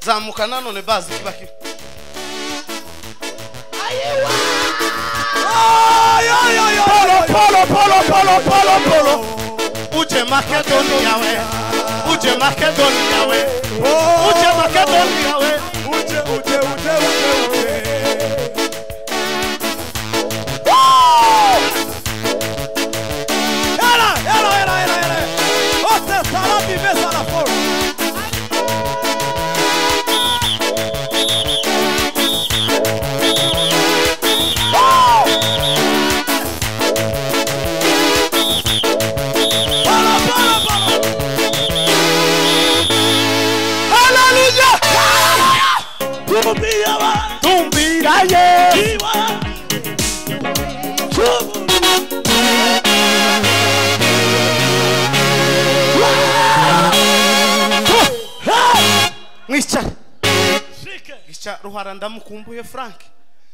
zamuka nanone bazi kiba kibi Polo, polo, polo, polo, polo. uje makedonia we uje makedonia we Oh, uje makedonia we uje, uje, uje, uje, uje. Era, era, era, era, era. Você estará vivendo lá fora. Para, para, para. Aleluia! Tumbia, vai. tumbiraye Iwa. Tumbia. mwicare ica ruhara ndamukumbuye frank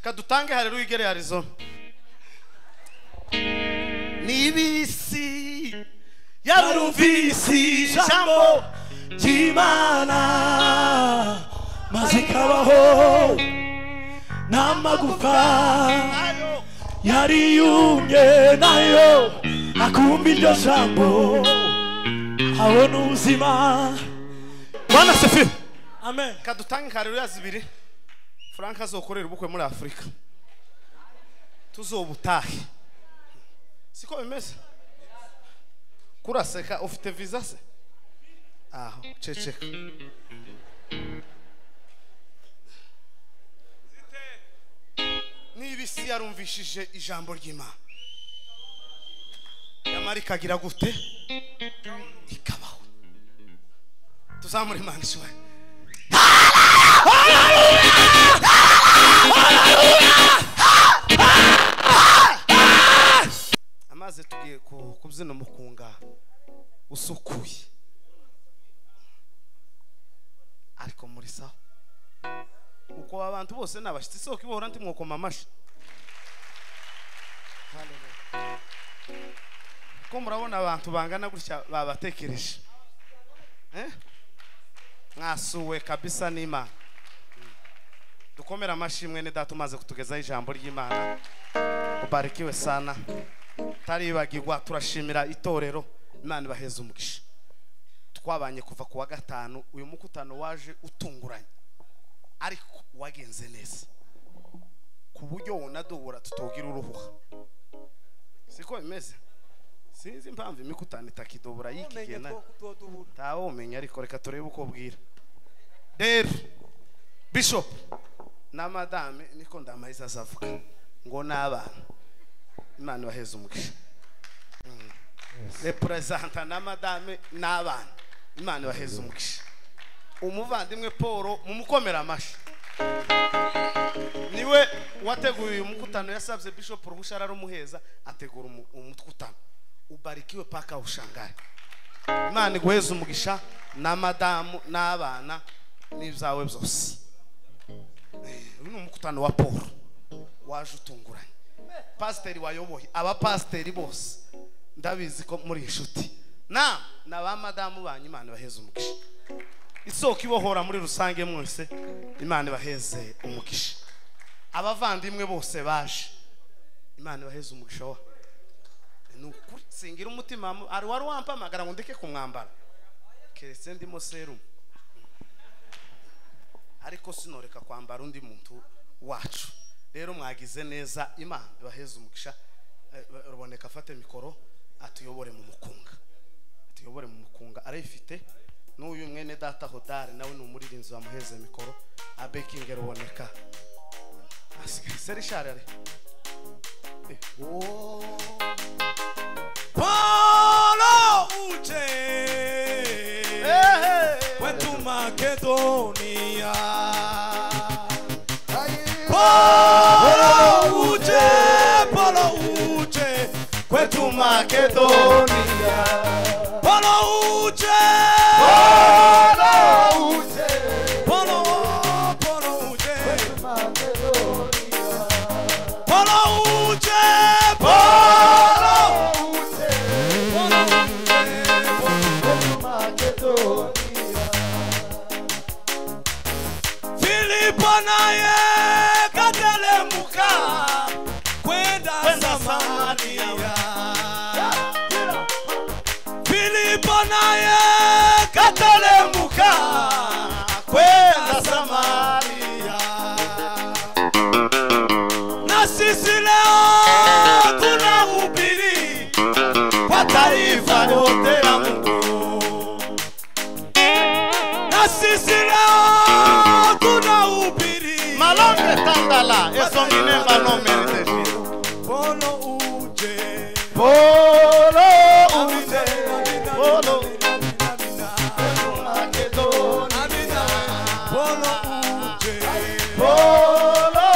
kadutange hareru igere arizona n'ibisi yarumvisi ijambo jambo ry'imana maze ikabaho n'amagufa yari yumye nayo akumva iryo jambo abona ubuzima bana sefi amen kadutange hareru yazibiri frank azokorera ubukwe muri afurika tuzobutahe siko bimeze kuraseka ufite visa se aho ceceka niba isi yarumvishije ijambo ry'imana yamara ikagira gute ikabaho tuzamure imana ishoboye amazi tugiye ku- kubyina umukunga usukuye ariko muri sawa uko abantu bose ni abashyitsi isoko ibohora ndi mwokoma amashyi ko murabona abantu bangana gutya babatekereje Eh? mwasuwe kabisa n'imana dukomere amashimwe ni data umaze kutugezaho ijambo ry'imana ubarikiwe sana taribagirwa turashimira itorero imana ibaheze umugisha twabanye kuva ku wa gatanu uyu mukutano waje utunguranye ariko wagenze neza ku buryo wunadubura tutogira uruhuha siko bimeze sinzi impamvu imikutano itakidubura y'ikigihe nayo ntawe umenya ariko reka turebe uko bwira rero bishop na madame niko ndamariza azavuga ngo ni abana imana ibaheze umugisha Mm. repurazanta na madame ni abana imana ibaheze umugisha umuvandimwe paul mumukomera amashyi niwe wateguye uyu mukutano yasabye bishop ruhushya ararumuheza ategura umu- umukutano ubarikiwe paka ushangare imana iguheze umugisha na madamu n'abana n'ibyawe byose Eh, uyu ni umukutano wa paul waje utunguranye pasiteri wayoboye abapasiteri bose ndabizi ko muri inshuti na na ba madamu banyu imana ibaheze umugisha isoko ibohora muri rusange mwese imana ibaheze umugisha abavandimwe bose baje imana ibaheze umugisha wa ni ukuri singira umutima mu- hari wari wampamagara ngo ndeke kumwambara keretse ndimo serumu ariko sinoreka kwambara undi muntu wacu rero mwagize neza imana ibaheze umugisha Eh, ruboneka afate mikoro atuyobore mu mukunga atuyobore mu mukunga arayifite n'uyu mwene data hodari nawe ni umuririnzi wamuheze mikoro abekinge ruboneka asigaye serishari ari Eh, Paulo uje kwetu Makedonia. Paulo uje, Paulo uje kwetu Makedonia. Paulo uje, Paulo uje, Paulo Paulo uje kwetu Makedonia. Paulo uje, Paulo uje. mponaye katerembuka kwenda Kwenda Samaria. Samaria. Filipo naye katerembuka kwenda Samaria. Na sisi leo tunahubiri kwa taifa lote la Mungu. Na sisi leo tunahubiri malombe tandala esominemba nomeriteshiro Polo uje Polo Amina, uje amina, Polo amina, amina, Makedoni amina. Polo uje Polo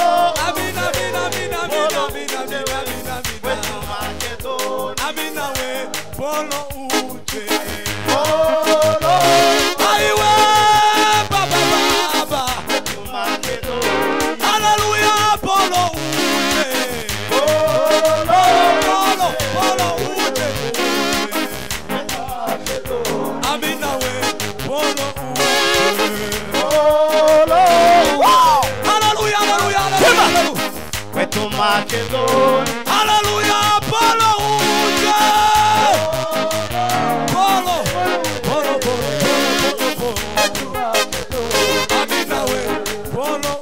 Amina, amina, amina, amina, amina, amina, amina, wetu amina. Makedoni Amina we Polo uje Polo Aiwe baba baba wetu Makedoni Hallelujah Polo uje Polo Polo Polo uje Amina we Polo uje Polo Wow! Hallelujah, hallelujah, hallelujah. wetu Makedoni Hallelujah, Polo uje. Polo, Polo, Polo, Polo, Polo, Polo. Amina we, Polo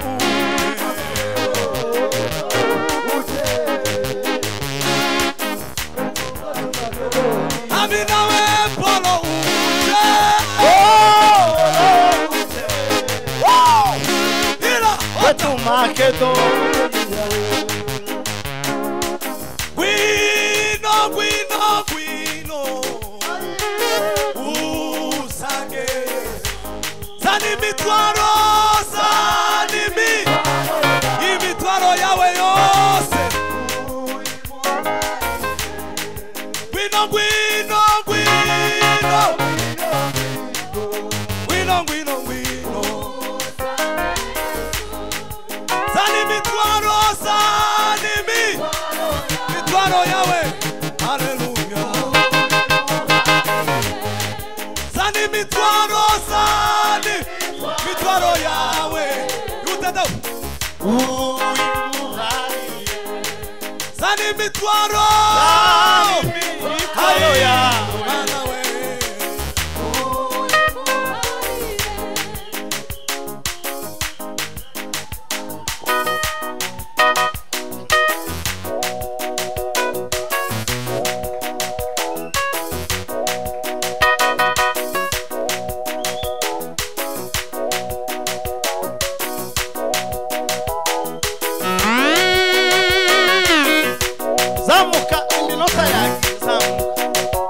uje. Amina we, Polo uje. Polo Wow! Ila, ota. wetu Makedoni Gwino, gwino, gwino. Usage. Zani mitwaro, zani mi. Imitwaro yawe yose. Gwino, gwino, gwino. Gwino, gwino, gwino. Zani mitwaro, zani mi. Mitwaro yawe, haleluya. Sani mitwaro, sani mitwaro yawe. Utata. uimuhariye Sani mitwaro. mitwaro yawe. Mana we. zamuka iminota yanjye zamuka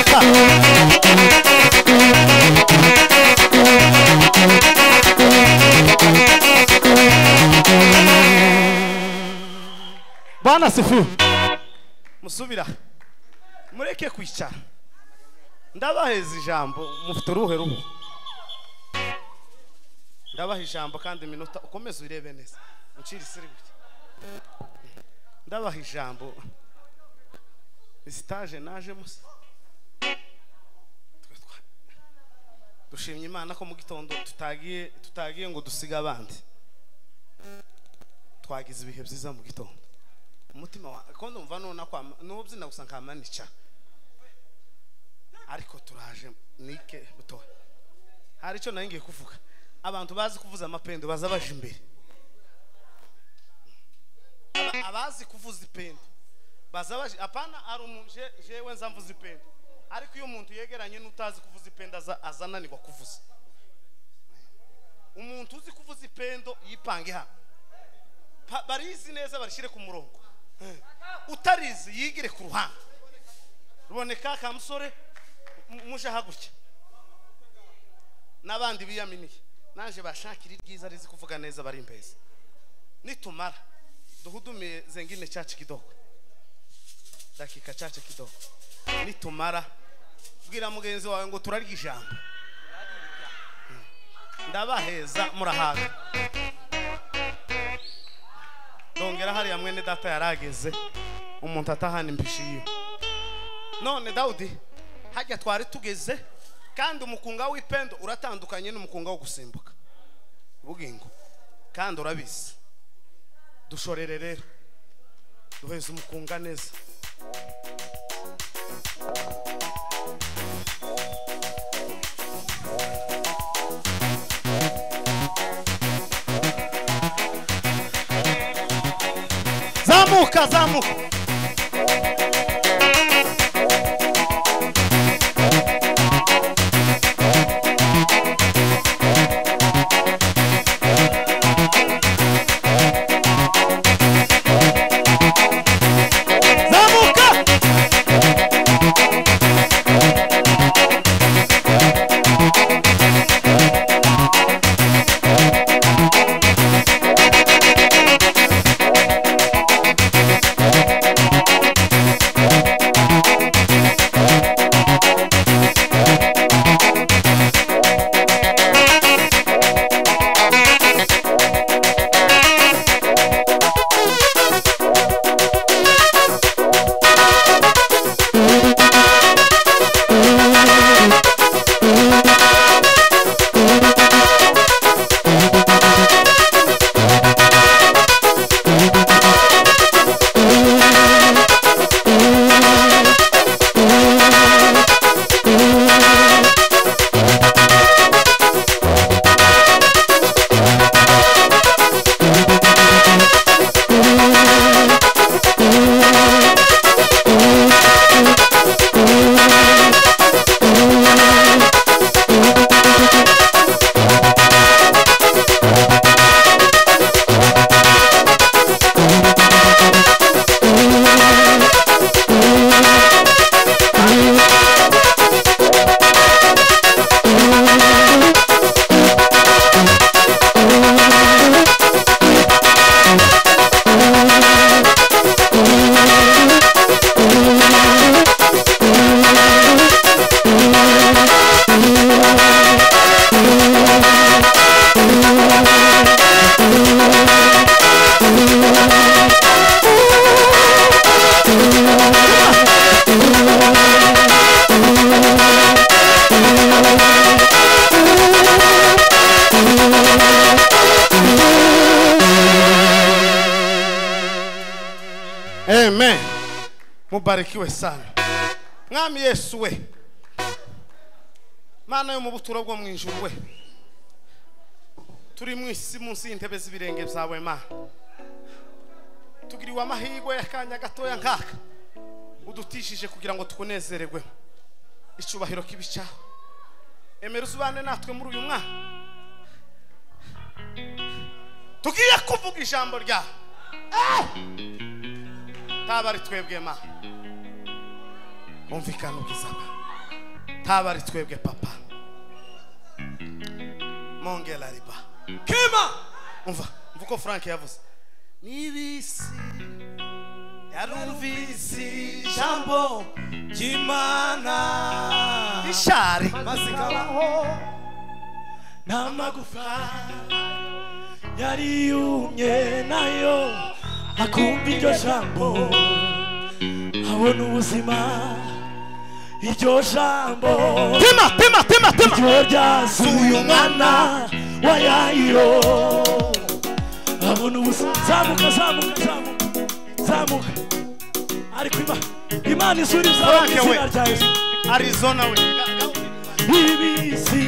gushaka bana sifiwe musubira mureke kwicara ndabaheza ijambo mufite uruhe ruhu ndabaha ijambo kandi iminota ukomeze urebe neza uncire isiri gutya ndabaha ijambo sitaje naje musa dushimye imana ko mu gitondo tutagiye tutagiye ngo dusige abandi twagize ibihe byiza mu gitondo umutima wawe ko ndumva nuna kwa n'ubyina gusa nkamanica ariko turaje nike butoya hari icyo nari ngiye kuvuga abantu bazi kuvuza amapendo baza baje imbere Aba- abazi kuvuza ipendo baza baje apana hari umuntu je- jewe nza mvuza ipendo ariko iyo umuntu yegeranye n'utazi kuvuza ipendo aza- azananirwa kuvuza umuntu uzi kuvuza ipendo yipange hano Pa- barizi neza barishyire ku murongo utarizi yigire ku ruhande ruboneka ka musore mu- muje hagutya n'abandi biyaminiye naje bashakira iryiza rizi kuvuga neza bari imbeza nitumara duhudumiye zengine chache kidogo dakika chache kidogo nitumara bwira mugenzi wawe ngo turarya ijambo ndabaheza murahaga ndongera hariya mwene data yarageze umuntu atahana impishiye none dawudi hajya twari tugeze kandi umukunga w'ipendo uratandukanye n'umukunga wo gusimbuka bugingo kandi urabizi dushorere rero duheze umukunga neza zamuka zamuka zamuka amen mubarikiwe sana mwami yesu we mana yo mu buturo bwo mu ijuru we turi mu isi munsi y'intebe z'ibirenge byawe mana tugiriwe amahirwe y'akanya gatoya nkaka udutishije kugira ngo tukunezererwe icyubahiro kibicaho emera uzibane natwe muri uyu mwaka tugiye kuvuga ijambo ryawe taba ari twebwe ma umvikana ubwiza bwawe haba ari twebwe papa mongera riba kima umva umva uko frank yavuze n'ibisi yarumvise ijambo ry'imana ishari maze ikabaho n'amagufa yari yumye nayo akumva iryo jambo abona ubuzima iryo jambo pima pima pima pima iryo ryasuye umwana wa yayiro abona ubuzima zamuka zamuka zamuka zamuka ariko Ima- imana isura izamuka Frank we. izina rya yesu arizona we ibisi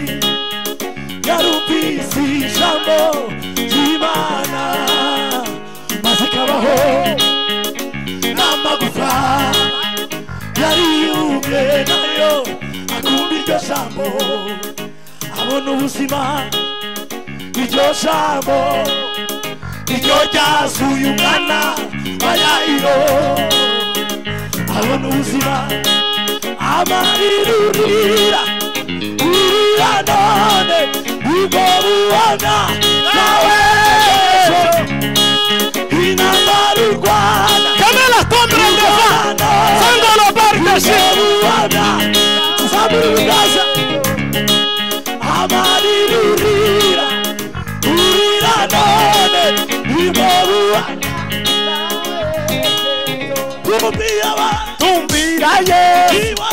yarumvise ijambo ry'imana maze ikabaho n'amagufa yari yumye nayo akumva iryo jambo abona ubuzima iryo jambo iryo ryasuye umwana wa yayiro abona ubuzima amarirurira urira none ubwo bubona nawe intambara urwana kamera tombe urwana sangolo ubwo bubona zamura urugaza amarirurira urira none ubwo bubona Tumbira abantu tumbira ye Iwa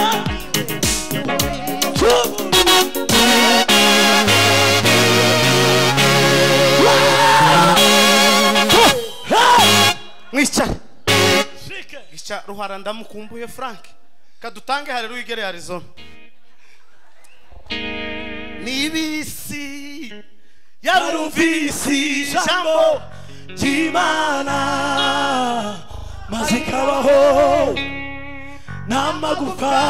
Chubu mwicara Shike gica ruhara ndamukumbuye frank kadutange hariru igere arizona n'ibisi Yarumvise ijambo ry'Imana maze ikabaho n'amagufa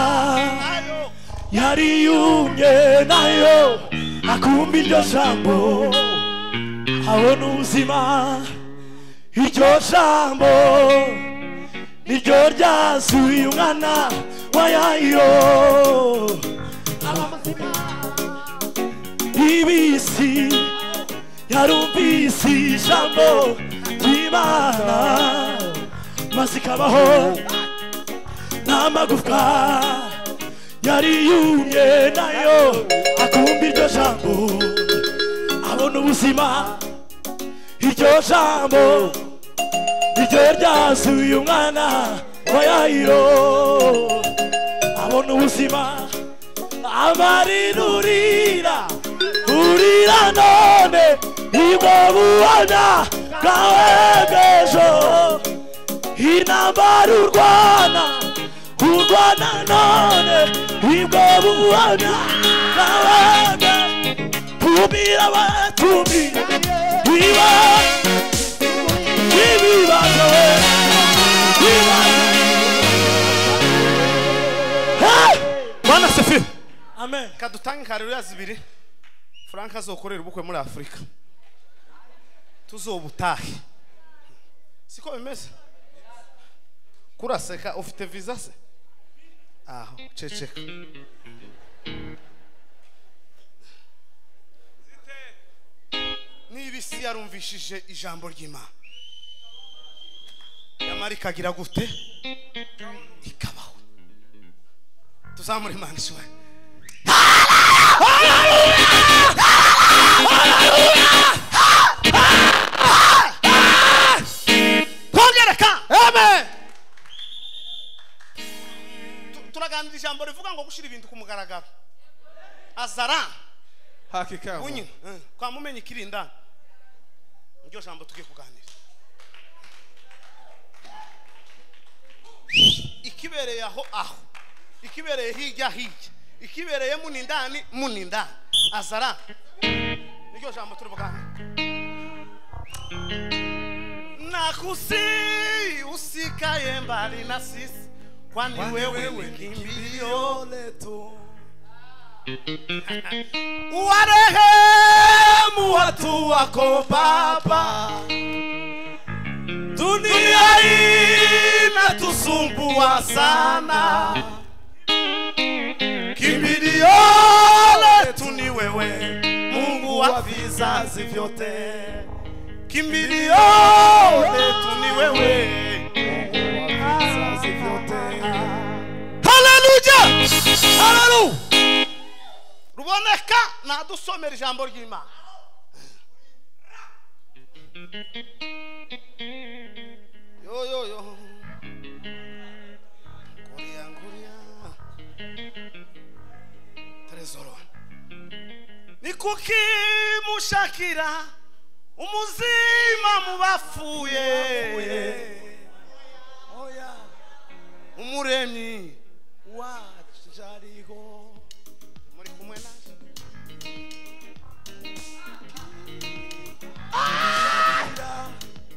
yari yumye nayo akumva iryo jambo abona ubuzima iryo jambo niryo ryasuye umwana wa yayo ibisi yarumvise ijambo ry'imana maze ikabaho n'amagufwa yari yumye nayo akumva iryo jambo abona ubuzima iryo jambo iryo ryasuye umwana wa yayiro abona ubuzima amarirurira urira none ibwo bubona bwawe bw'ejo intambara urwana urwana none ibwo bubona bwawe bw'ejo tumira batumira biba ibibazo ibibazo Hey! bwana sefi amen kadutange hariru zibiri frank azokorera ubukwe muri afurika tuzobutahe siko bimeze kuraseka ufite visa se aho ceceka niba isi yarumvishije ijambo ry'imana yamara ikagira gute ikabaho tuzamure imana ishoboye kongereka amen Tu- turaganira ijambo rivuga ngo gushyira ibintu ku mugaragaro azara hakika ya unyu Mungu. kwa mumenye ikirinda niryo jambo tugiye kuganira ikibereye aho aho ikibereye hirya hirya ikibereye munindani munindani azara niryo jambo turi buganire nakusi usikaye mbali na sisi kwani wewe ni kimbilio letu warehemu watu wako Baba, dunia inatusumbua sana, kimbilio wa vizazi vyote, kimbilio letu ni wewe, Mungu wa vizazi vyote. haleluya haleluya ruboneka nadusomera ijambo ry'imana yo yo yo nguriya nguriya trezoro ni kuki mushakira umuzima mu bapfuye oya umuremyi wacu ariho muri kumwe naje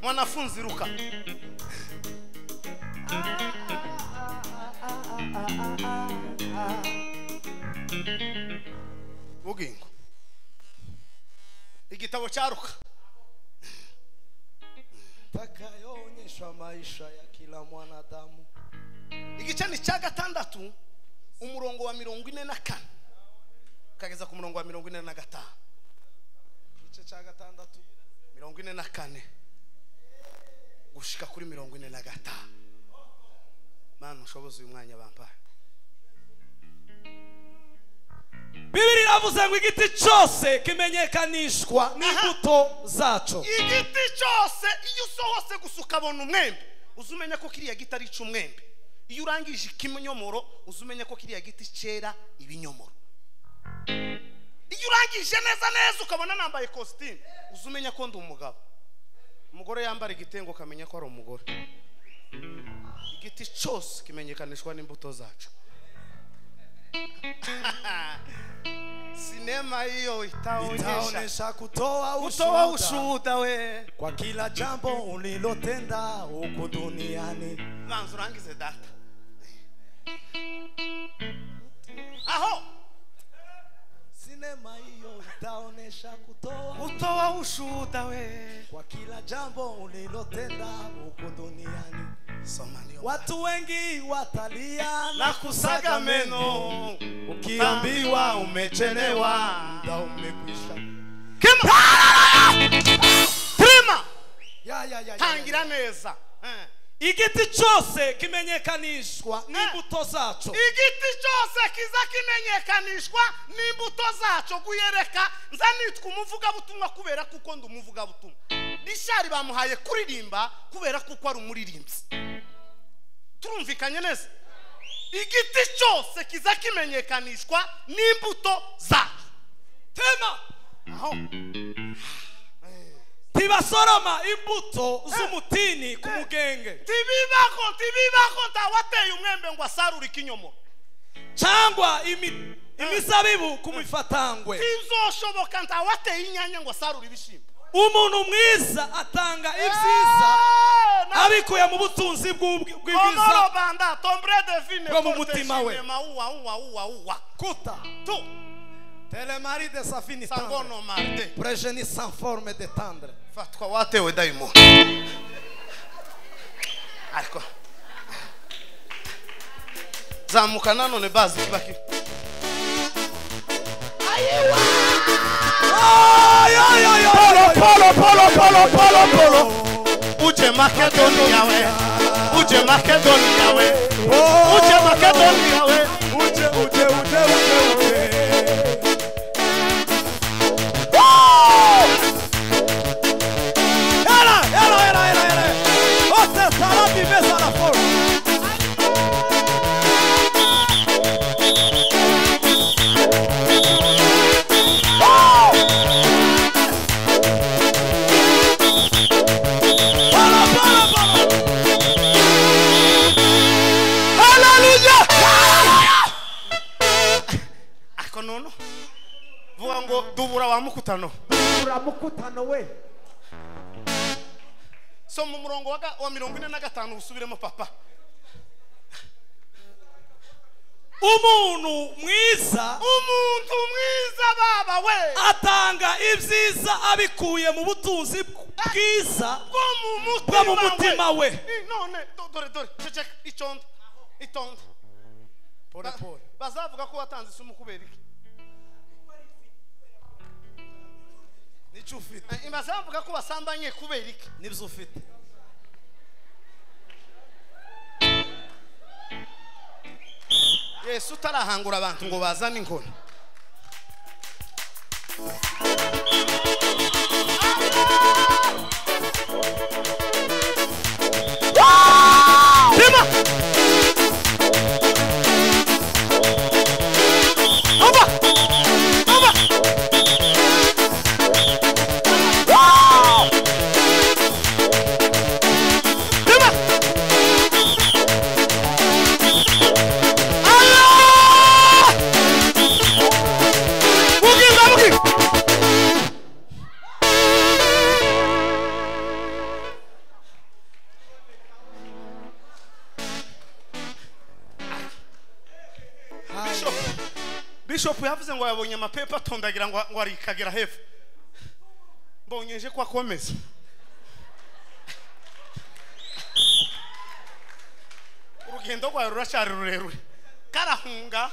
mwanafunzi ruka bugingo igitabo cyaruka takayoonyesha maisha ya kila mwanadamu igice ni cya gatandatu umurongo wa mirongo ine na kane ukageza ku murongo wa mirongo ine na gatanu igice cya gatandatu mirongo ine na kane gushika kuri mirongo ine na gatanu mana ushoboza uyu mwanya bampaye bibiri iravuze ngo igiti cyose kimenyekanishwa n'imbuto zacyo igiti cyose iyo usohose gusa ukabona umwembe uzi umenya ko kiriya giti ari umwembe iyo urangije ikinyomoro uzi umenya ko kiriya giti cyera ibinyomoro iyo urangije neza neza ukabona nambaye kositimu uzi umenya ko ndi umugabo umugore yambara igitengo ukamenya ko ari umugore igiti cyose kimenyekanishwa n'imbuto zacu sinema hiyo itaonyesha itaonesha kutoa utoa ushuhuda ushuhuda we kwa kila jambo ulilotenda huku duniani banza urangize data aho sinema hiyo itaonesha kutoa utoa ushuhuda we kwa kila jambo ulilotenda huku duniani soma niyo watu wengi watalia na kusaga meno ukiambiwa umechelewa muda umekwisha Kema! Trema! ya, ya, ya, ya, ya. tangira neza Eh. igiti cyose kimenyekanishwa n'imbuto zacyo igiti cyose kiza kimenyekanishwa n'imbuto zacyo guyereka nza nitwa umuvugabutumwa kubera kuko ndi umuvugabutumwa rishari bamuhaye kuririmba kubera kuko ari umuririmbyi turumvikanye neza igiti cyose kiza kimenyekanishwa n'imbuto zacyo tema aho tibasoroma imbuto z'umutini ku mugenge ntibibako ntibibako ntawateye umwembe ngo asarure ikinyomoro cyangwa imi- imizabibu ku mifatangwe ntibizoshoboka ntawateye inyanya ngo asarure ibishyimbo umuntu mwiza atanga ibyiza Eh, na- abikuye mu butunzi bw'ubw- Komoro bw'ibiza banda tombre devine Bwo mu mutima we. uwa uwa uwa uwa kuta tu telemari de safini tandre sangono marte prejeni sans forme de tandre fatwa watewe daimoni ariko zamuka nanone bazi kibaki polo polo polo polo polo uje makedonia we uje makedonia we uje makedonia we ariko nono vuga ngo dubura wa mukutano uramukutano we soma umurongo wa ga- wa mirongo ine na gatanu usubiremo papa umuntu mwiza umuntu mwiza baba we atanga ibyiza abikuye mu butunzi bwiza bwo mu bwo mutima mu mutima we Eh, none do- dore dore ceceka itonde itonde Ba- bazavuga ko watanze isumu kubera iki n'icyo ufite imaze bavuga ko basambanye kubera iki n'ibyo ufite yesu utarahangura abantu ngo bazane inkoni Rima! Aba! Aba! Wow! Rima! Allah! Mungkin tak mungkin. bishopu yavuze ngo yabonye amapepa atondagira ngo ngo arikagera hepfo mbonyeje ko akomeza urugendo rwawe ruracyari rurerure karahunga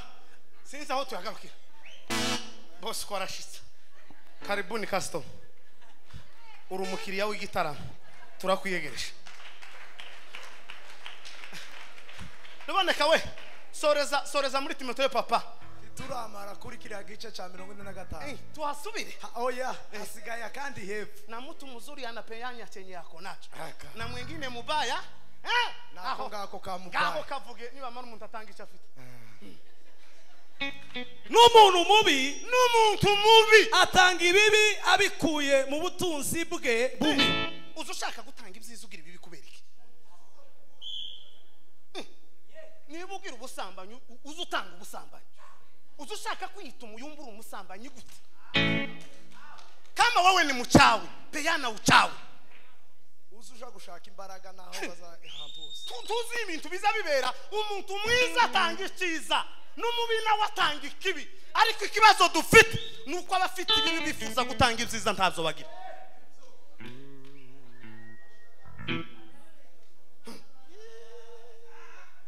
sinzi aho tuyagarukira bose uko arashyitse karibuni kasitoma uri umukiriya w'igitaramo turakwiyegereje ruboneka we soreza soreza muri timoteyo papa turamara kuri kiriya gice cya mirongo ine na gatanu tuhasubire oya hasigaye akandi hepfo na mtu mzuri anapeanya chenye yako nacho na mwingine mubaya eh, nako aho. ngako kako kamugaye kavuge nibamara umuntu atanga icyo afite n'umuntu mubi n'umuntu mubi atanga ibibi abikuye mu butunzi bwe bubi uza ushaka gutanga ibyiza ugira ibibi kubera iki Mm. niba ubwira ubusambanyi u- uza utanga ubusambanyi uza ushaka kwiyita umuyumbu uri umusambanyi gute kama wewe ni muchawi peana uchawi uzi uja gushaka imbaraga naho bazahantu hose Tu- tuzi ibintu biza bibera umuntu mwiza atanga icyiza n'umubi nawe atanga ikibi ariko ikibazo dufite ni uko abafite ibibi bifuza gutanga ibyiza ntabyo bagira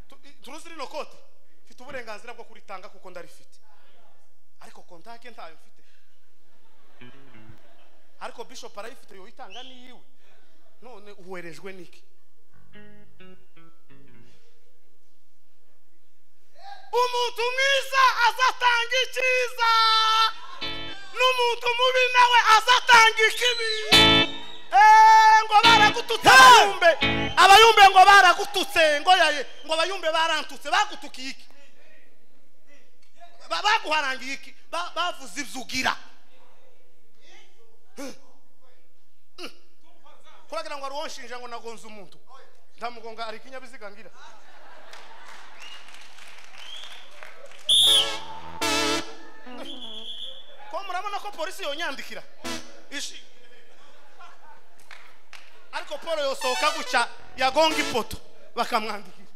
Tu- i- turuzi rino kote mfite uburenganzira bwo kuritanga kuko ndarifite ariko kontake ntayo mfite ariko bishop arayifite yoyitanga n'iyiwe none uherejwe n'iki umuntu mwiza azatanga icyiza n'umuntu mubi nawe azatanga ikibi Eh, ngo baragututse abayumbe abayumbe ngo baragututse ngo yaye ngo abayumbe barantutse bagutukiye iki Ba- baguharangiye iki Ba- bavuze ibyo ugira Eh. Mm. kuragira ngo aruwonshinja ngo nagonze umuntu ndamugonga ari ikinyabiziga ngira ko murabona ko polisi yonyandikira Ishi- ariko paul yosohoka gutya yagonga ipoto bakamwandikira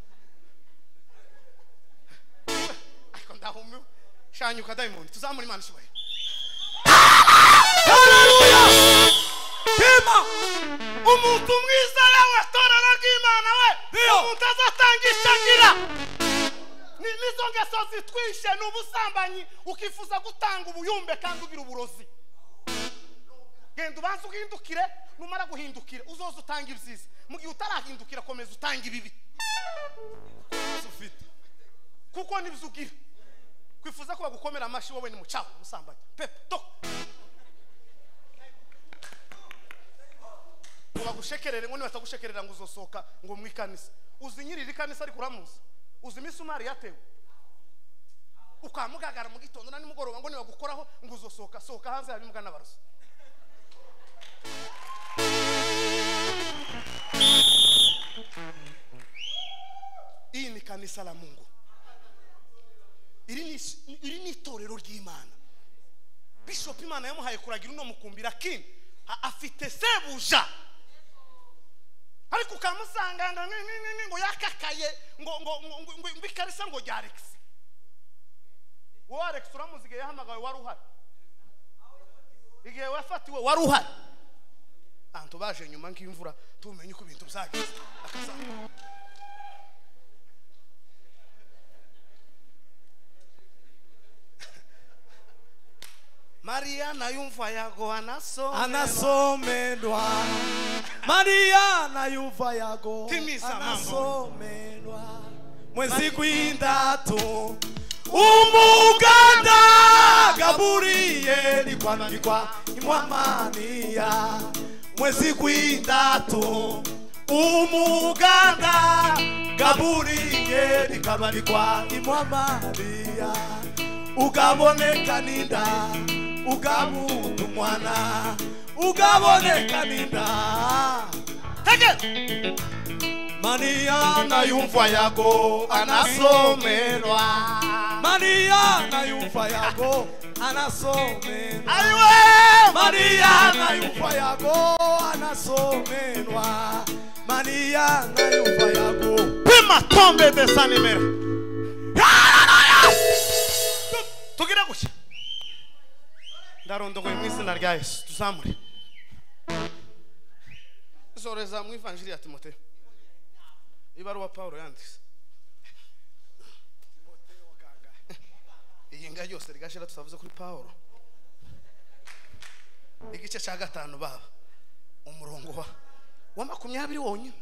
ariko ndahumiwe shanyuka diamond tuzamura imana ishoboye tema umuntu mwiza yawe torero ry'imana we Iyo. umuntu azatanga icyo agira Ni- nizo ngeso zitwishe ni ubusambanyi ukifuza gutanga ubuyumbe kandi ugira uburozi genda ubanza uhindukire numara guhindukira uzoza utanga ibyiza mu gihe utarahindukira komeza utanga ibibi ibyo ufite kuko nibyo ugira kwifuza ko bagukomera amashyi wowe ni mucaho umusambanyi pepe to ngo bagushekerere ngo nibatagushekerera ngo uzosohoka ngo mu ikanisa uzi nyiri iri kanisa ariko uramuzi uzi imisumari yatewe ukamugagara mu gitondo na nimugoroba ngo nibagukoraho ngo uzosohoka sohoka hanze haba imbwa n'abarozi iyi ni kanisa la mungu iri ni is- iri ni itorero ry'imana bishop imana yamuhaye kuragira uno mukumbira kini a- afite sebuja ariko ukamusanganga ni- ni- ni- ni ngo yakakaye ngo ngo ngo- ngo- ngo- ngo ikarisa ngo rya alex wowe alex uramuzi igihe yahamagawe wari uhari igihe wafatiwe wari uhari abantu baje nyuma nk'imvura tumenye uko ibintu byagenze akazanga mariya nayumva yagoha anasomerwa anasomerwa maria na yuva yago Timisa mambo. anasomerwa mwezi gw'indatu umuganda gaburiyeli kwandikwa imwamaniya mwezi gw'indatu umuganda gaburiyeli kabandikwa imwamaniya ugaboneka ninda ugabuta umwana ugaboneka ninda maniya nayumva yago anasomerwa maniya nayumva yago anasomerwa mariya nayumva yago anasomerwa maniya nayumva yago pima tombe desa nimero tugira gutya ndarondogoye mu izina rya yesu tuzamure zoreza mu ivanjiri ya timoteyo ibaruwa pawulo yanditse iyi nga yose rigashira tutavuze kuri pawulo igice cya gatanu baba umurongo wa wa makumyabiri wonyine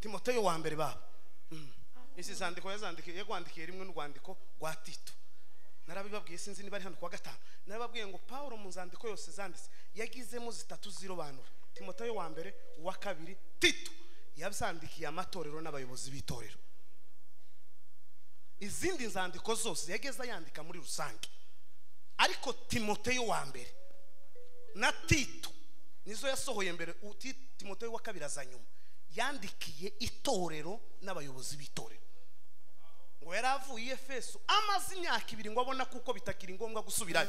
timoteyo wa mbere baba Mm. izi zandiko yazandikiye yagwandikiye rimwe n'urwandiko rwa tito narabibabwiye sinzi niba ari hano kuwa gatanu narababwiye ngo paul mu nzandiko yose zanditse yagizemo zitatu zirobanura timoteyo wa mbere uwa kabiri tito yazandikiye amatorero n'abayobozi b'itorero izindi nzandiko zose yageze ayandika muri rusange ariko timoteyo wa mbere na tito nizo yasohoye mbere u- Ti- timoteyo wa kabiri aza nyuma yandikiye itorero n'abayobozi b'itorero ngo yari avuye i efeso amaze imyaka ibiri ngo abona kuko bitakiri ngombwa gusubirayo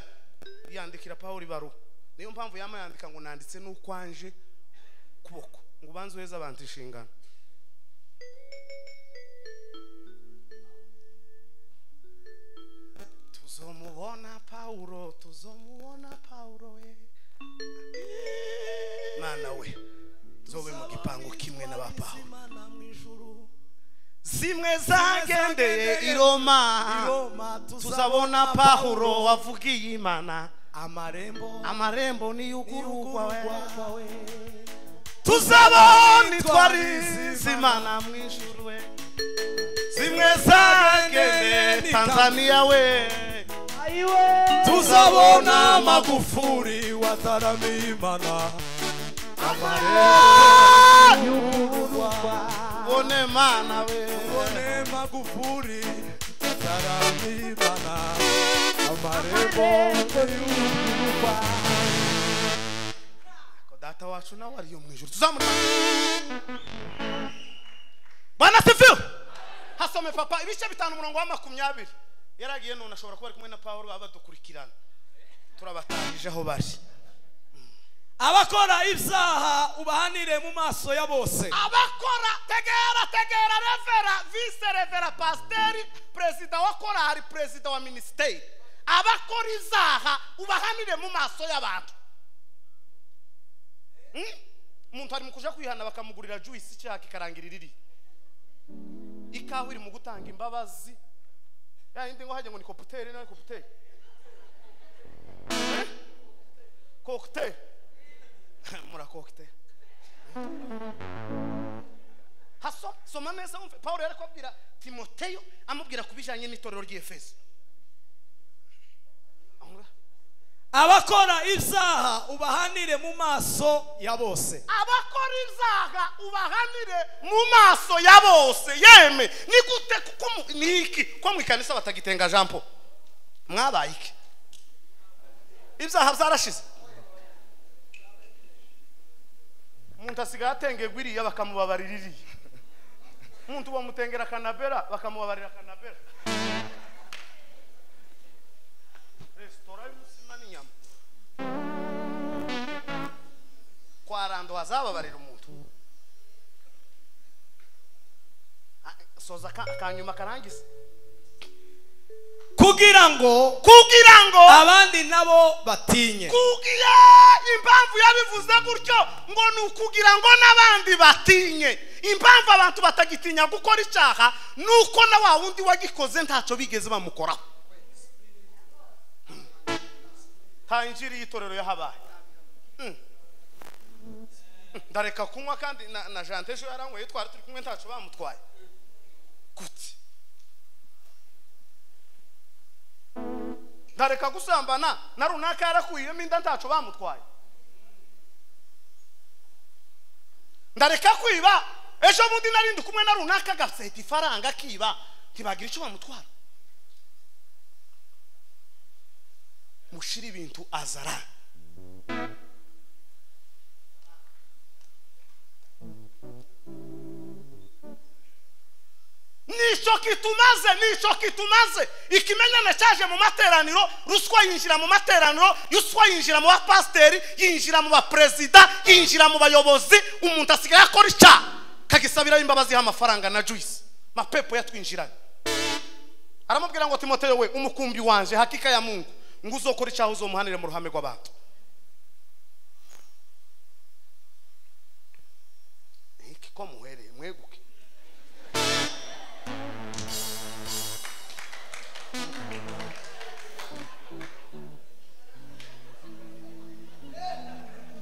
yandikira pawulo ibaruwa niyo mpamvu yama yandika ngo nanditse n'ukwanje kuboko ngo ubanze uheze abantu inshingano tuzomubona pawulo tuzomubona pawulo we mwana we zobe mu gipangu kimwe na ba pawulo imana mu ijuru zimwe zagendeye i roma iroma tuzabona pahuro wavugiye imana amarembo amarembo niyugurugwa we wawe tuzabona itwarisize imana mu ijuru we zimwe zagendeye tanzaniya we tuzabona magufuri wataramiye imana bone mana we tubone magufuri wataramiye imana amarembo y'uruba data wacu nawe ariyo mu ijuru tuzamura bwana sifiwe hasome papa ibice bitanu umurongo wa makumyabiri yaragiye none ashobora kuba ari kumwe na pawulo baba badukurikirana turabatangije aho bari abakora ibyaha ubahanire mu maso ya bose abakora tegera tegera revera vise revera pasiteri perezida wa korali perezida wa minisiteri abakora izaha ubahanire mu maso y'abantu Hmm? umuntu ari mu kuja kwihana bakamugurira juwisi cyaka ikarangirira iri ikawa iri mu gutanga imbabazi ya yindi ngo hajya ngo ni koputeri nawe koputeri Eh? kokuteri murakokuteri haso soma neza wumve paul yari kubabwira timoteyo amubwira ku bijyanye n'itorero ry'efeso Aho ngaho. abakora ibyaha ubahanire mu maso ya bose abakora ibyaha ubahanire mu maso ya bose yeme ni gute kuko mu- ni iki ko mu ikanisa batagitenga jean paul mwabaye iki ibyaha byarashize umuntu asigaye atengerwa iriya bakamubabarira iriya umuntu bamutengera kanabera bakamubabarira kanabera resitora y'umutsima n'inyama kwa rando hazababarira umuntu Ah, soza aka- akanyuma karangiza kugira ngo kugira ngo abandi nabo batinye kugira impamvu yabivuze gutyo ngo ni ukugira ngo n'abandi batinye impamvu abantu batagitinya gukora icyaha ni uko na wa wundi wagikoze ntacyo bigeze bamukoraho nta injiri y'itorero yahabaye Mm. ndareka kunywa kandi na- na jante ejo yaranyweye twari turi kumwe ntacu bamutwaye gute ndareka gusambana na runaka yarakuyemo inda ntacu bamutwaye ndareka kwiba ejo bundi narindi kumwe na runaka agaseta ifaranga akiba ntibagira icyo bamutwara mushira ibintu azara nicyo kitumaze nicyo kitumaze ikimenyane cyaje mu materaniro ruswa yinjira mu materaniro ruswa yinjira mu bapasiteri yinjira mu baperezida yinjira mu bayobozi umuntu asigaye akora icyaha kagisabiraho imbabazi y'amafaranga na juice mapepo yatwinjiranye aramubwira ngo timoteyo we umukumbi wanje hakika ya mungu ngo uzokora icyaha uzomuhanire mu ruhame rw'abantu iki ko muhereye mweguke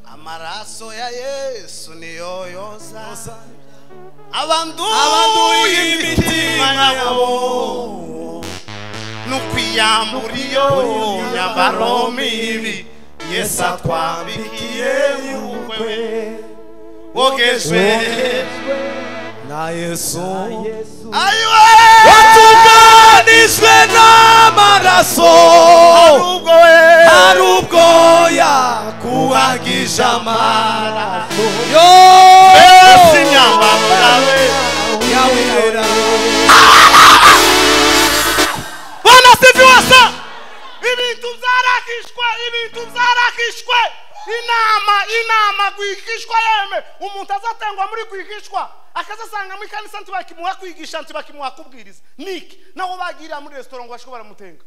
amaraso ya yesu niyo yoza abanduye imitima yabo n'ukwiyambura iyo myambaro mibi yesu atwambikiye mu bukwe bogejwe na yesu ayiwe watuganijwe n'amaraso ubwo we hari ubwo yakuhagisha amaraso yo Yesu imyambaro yawe yawera bana sivi wasa ibintu byarakishwe ibintu byarakishwe inama inama rwigishwa yeme umuntu azatengwa muri rwigishwa akazasanga muri kanisa ntibakimuha kwigisha ntibakimuha kubwiriza niki naho bagirira muri resitora ngo bashobora baramutenga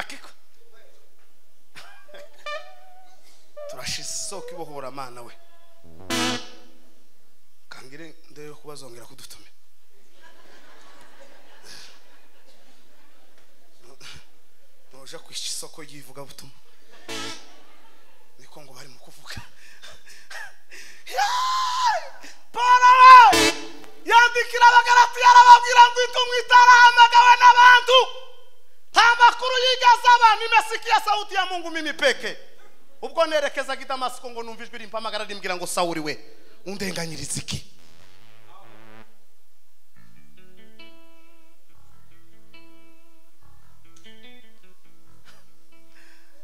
akiko turashize isoko ibohora amana we kangire ndebe ko bazongera kudutumira ntuja kwisha isoko ry'ivugabutumwa niko ngo bari mu kuvuga polo we yandikira abagaratiya arababwira ngo itumwe itarahamagawe n'abantu nta makuru yigeze aba nimesikiya sauti ya mungu mimi peke ubwo nerekezaga i damasiko ngo numva ijwi rimpamagara rimbwira ngo sawuri we undenganyiriza iki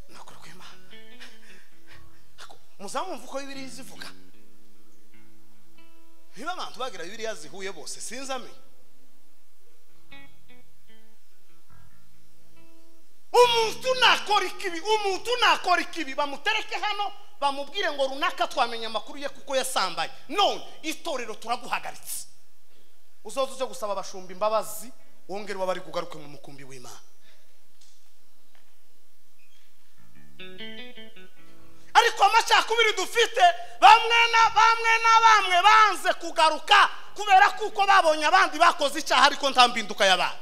nakurwima Ako, muzamwumva uko bibiliya zivuga niba abantu bagira bibiliya zihuye bose sinzi amenya umuntu nakora ikibi umuntu nakora ikibi bamutereke hano bamubwire ngo runaka twamenye amakuru ye kuko yasambaye none itorero turaguhagaritse uzoze uje gusaba abashumba imbabazi wongere uba bari kugaruke mu mukumbi w'imana ariko amacakubiri dufite bamwe na bamwe na bamwe banze kugaruka kubera kuko babonye abandi bakoze icyaha ariko nta mbinduka yabaye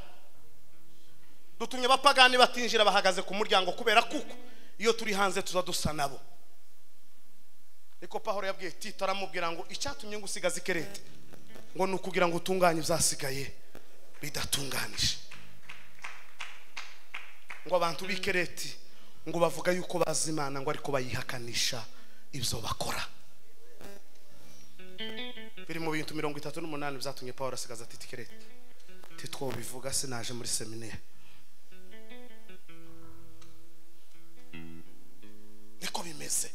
dutumye abapagani batinjira bahagaze ku muryango kubera kuko iyo turi hanze tuza dusa nabo niko pahoro yabwiye tito aramubwira ngo icyatumye ngo usigaze ikerete ngo ni ukugira ngo utunganye ibyasigaye bidatunganije ngo abantu b'ikereti ngo bavuga yuko bazi imana ngo ariko bayihakanisha ibyo bakora biri mu bintu mirongo itatu n'umunani byatumye pahoro asigaza tito ikerete titwo bivuga sinaje muri seminari niko bimeze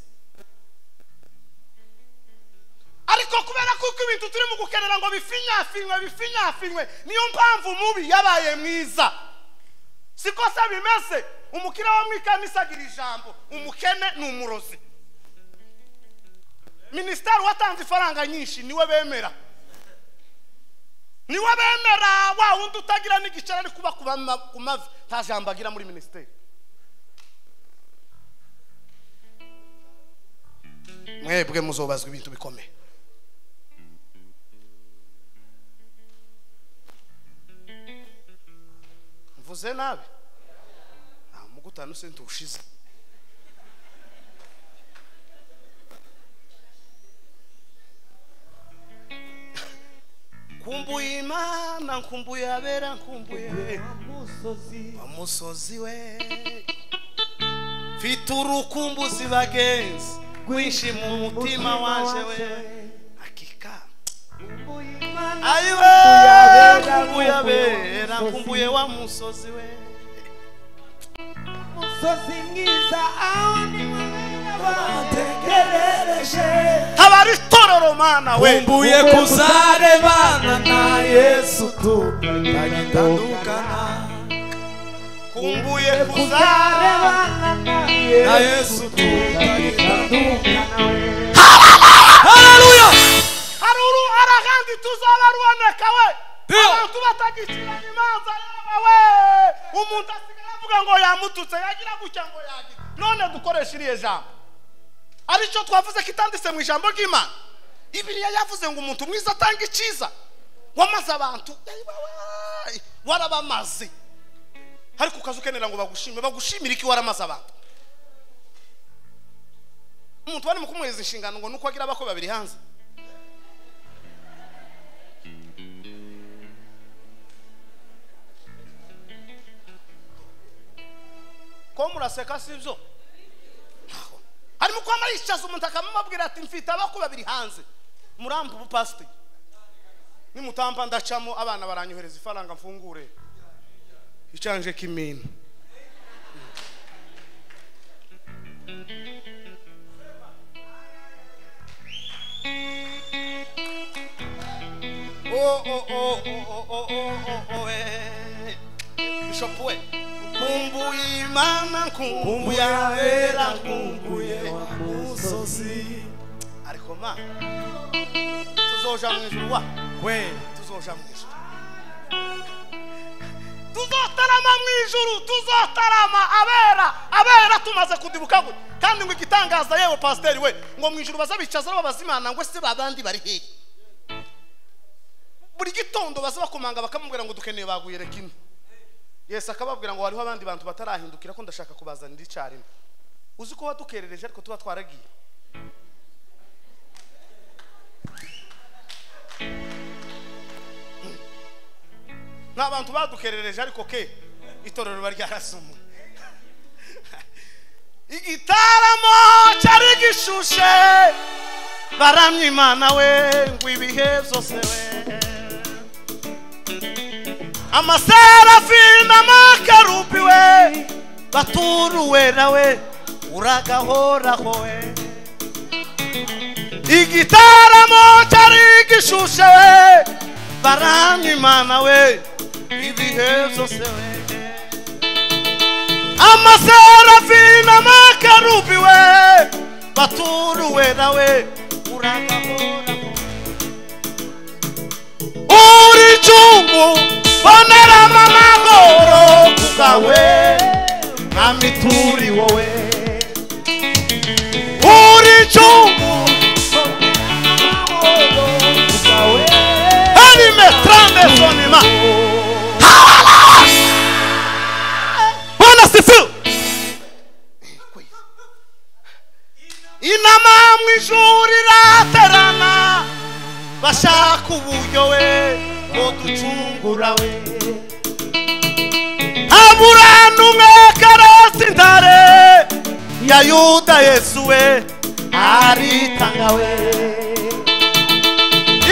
ariko kubera kuko ibintu turimo gukenera ngo bifinyafinywe bifinyafinywe niyo mpamvu mubi yabaye mwiza siko se bimeze umukire wo mu ikanisa agira ijambo umukene ni umurozi minisiteri watanze ifaranga nyinshi niwe bemera niwe bemera wa wundi utagira n'igiceri ari kuba ku ma- ku mavi nta jambo agira muri minisiteri mwebwe muzobazwa ibintu bikomeye mvuze nabi nta mugutanu senti ushize nkumbuye imana nkumbuye abera nkumbuye wa musozi we mfite urukumbuzi bagenzi rwinshi mu mutima waje we akika ayiwe nkumbuye abera nkumbuye wa musozi we musozi mwiza aho ni wowe bategerereje haba ari tororo mana we nkumbuye kuzarebana na yesu tutagitandukana nkumbuye kuzarebana na yesu tutagitandukana Haleluya! hari uruhara kandi tuzaba ruboneka we Ndio. abantu batagicirana imanza yaba we umuntu asigaye avuga ngo yamututse yagira gutya ngo yagira none dukoresha iriya jambo aricyo twavuze ko itanditse mu ijambo ry'imana ibiriya yavuze ngo umuntu mwiza atanga icyiza wamaze abantu yayiba we, warabamaze ariko ukaza ukenera ngo bagushime bagushimire iki waramaze abantu umuntu barimo kumuhereza inshingano ngo nuko agira abakwe babiri hanze ko muraseka si byo Ntaho. harimo kuba maricaza umuntu akamubabwira ati mfite abakwe babiri hanze murampa ubupasiteri nimutampa ndacamo abana baranyohereza ifaranga mfungure icanje k'imina Oh, oh, oh, oh, oh, oh, oh, oh, eh. Bishop we. Nkumbuye Imana, nkumbuye abera, nkumbuye wa musozi. Ariko ma, tuzoja mu ijuru wa, we, tuzoja mu ijuru. tuzotarama mu ijuru tuzotarama abera abera tumaze kudibuka gutya kandi ngo igitangaza yewe pasiteri we ngo mu ijuru baza bicaza babaza imana ngo ese babandi bari hehe buri gitondo baza bakomanga bakamubwira ngo dukeneye baguye reka ine yesi akababwira ngo hariho abandi bantu batarahindukira ko ndashaka kubazanira icyarimwe uzi ko wadukerereje ariko tuba twaragiye ni abantu badukerereje ariko ke itorero riba ryarasumuye igitaramo cyari gishushe baramya imana we ngo ibihe byose we amaserafi n'amakarubi we baturu wera we uragahoraho we igitaramo cyari gishushe we baramya imana we ibihe byose we amaserafi n'amakarubi we baturu wera we uragahoraho uri cyungu bonera amahoro kugawe mwami turi wowe uri cyungu ari metrane sonima bona sifu inama mu ishuri iraterana bashaka uburyo we ngo ducungura we habura n'umwe karoti ntare ya yuda yesu we aritanga we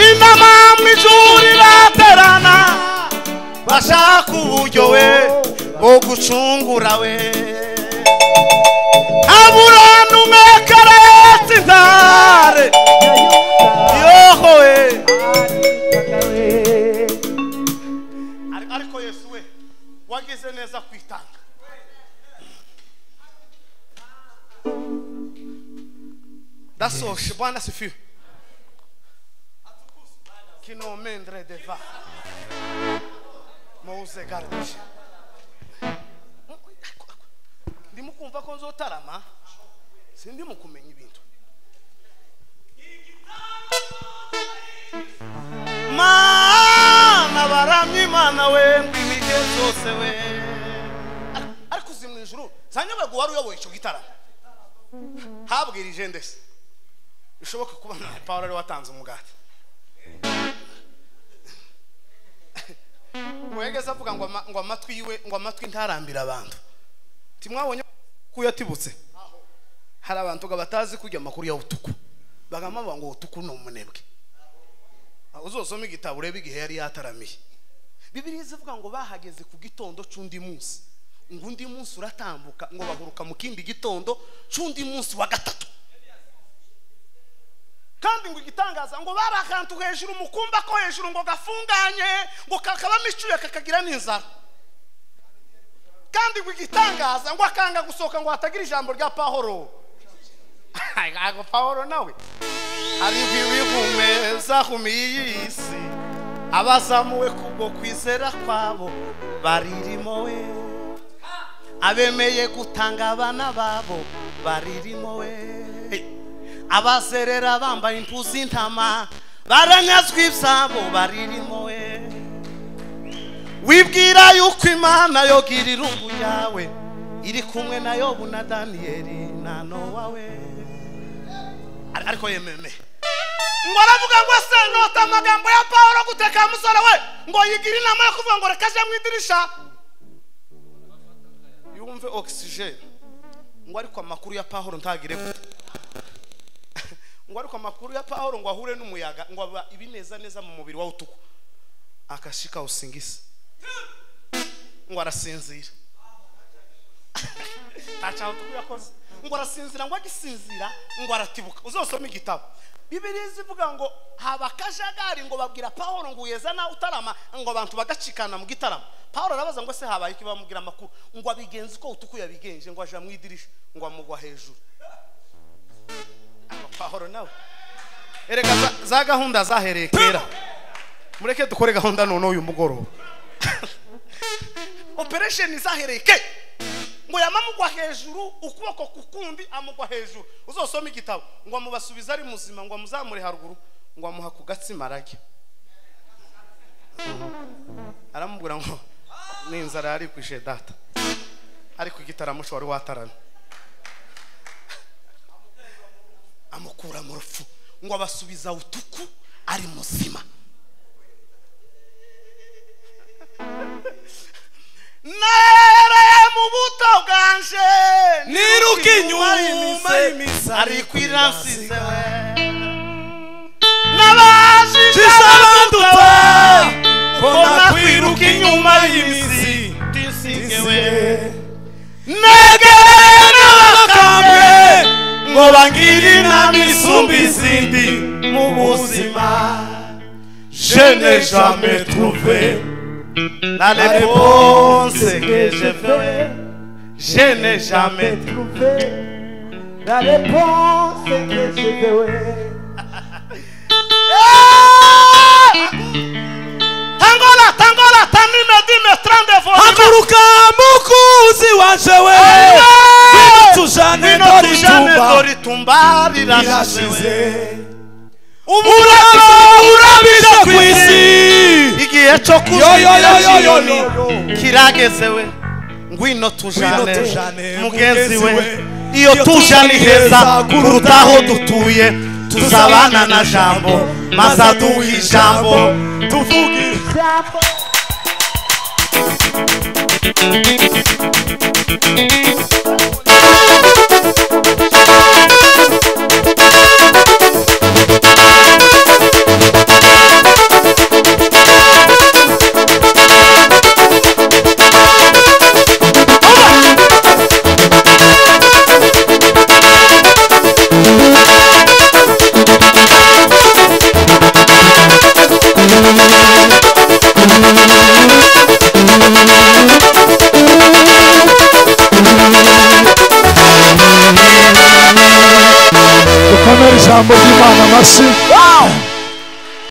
inama mu ijuru iraterana bashaka uburyo we bwo gucungura we habura n'umwe karoti ntare yoho we Ari- ariko yesu we wagize neza kwitanga ndasoshe bwana sifiwe kinomendre deva mouze garuje ndimo kumva ko nzotarama sindimo kumenya ibintu mana baramya imana we ngo ibihe byose we nawe ngo wari uyoboye icyo gitaramo habwirije ndetse bishoboka kuba nta pawuro ari watanze umugati muhegeze avuga ngo ama- ngo amatwi yiwe ngo amatwi ntarambira abantu ntimwabonye ko yatibutse hari abantu ngo batazi kujya amakuru ya utuku bagamba bavuga ngo utuku ni umunebwe aho uzosoma igitabo urebe igihe yari yataramiye bibiriya zivuga ngo bahageze ku gitondo c'undi munsi ngo undi munsi uratambuka ngo baguruka mu kindi gitondo c'undi munsi wa gatatu kandi ngo igitangaza ngo bari akantu hejuru mukumba ko hejuru ngo gafunganye ngo kakabamo icyuya kakagira n'inzara kandi ngo igitangaza ngo akanga gusohoka ngo hatagira ijambo rya pahoro ago pahoro nawe ariko ibihumeza humiyi isi abazamuwe kubwo kwizera kwabo baririmo we abemeye gutanga abana babo baririmo we abazerera bambaye impu z'intama baranyazwe ibyabo baririmo we wibwira yuko imana yogira irungu yawe iri kumwe na yobu na daniyeli na nowa we Ar- ariko yememe ngo aravuga ngo se nota amagambo ya pawulo guteka musore we ngo yigire inama yo kuvuga ngo reka aje mu idirisha yumve ogisijeni ngo ariko amakuru ya pawulo ntagire gute ngo ariko amakuru ya pawulo ngo ahure n'umuyaga ngo aba ibineza neza mu mubiri wa utuku akashika usingisa ngo arasinzira ntacyaha utuku yakoze ngo arasinzira ngo agisinzira ngo aratibuka uzosoma igitabo bibiriya zivuga ngo haba akajagari ngo babwira pawulo ngo uyeza nawe utarama ngo abantu bagacikana mu gitaramo pawulo arabaza ngo se habaye iki bamubwira amakuru ngo abigenze uko utuku yabigenje ngo aja mu idirisha ngo amugwa hejuru pahoro nawe erega za- za gahunda zahereye kera mureke dukore gahunda none uyu mugoroba operesheni zahereye ke ngo yamamugwa hejuru ukuboko ku kundi amugwa hejuru uzosoma igitabo ngo amubasubize ari muzima ngo amuzamure haruguru ngo amuha ku gatsima arajya aramubwira ngo n'inzara yarikwishe data ariko igitaramo cyo wari watarana amukura mu rupfu ngo abasubiza utuku ari muzima nereye mu buto bwanje Niruka inyuma y'imise, ariko irasize we nabajije abadutse mbona mbona kwiruka kwiruka inyuma inyuma y'imizi, y'imizi isigewe. tisigewe negereye n'abakambwe ngo bangire inama isumba izindi mu buzima Je n'ai jamais trouvé la la réponse que je fais. je n'ai jamais trouvé la réponse que je fais. tangola tangola tanime dime trandevou haguruka mukuzi waje we Ngwino tujane dore itumba tumba rirashize umuraba urabije ku isi igihe cyo Yoyoyoyoyoyo. kuzira kirageze we ngwino tujane Ngwino tujane mugenzi we mugenzi iyo tuje ni heza kuruta aho dutuye tuzabana na jambo maze aduha ijambo tuvuge dukomere ijambo ry'imana amashyi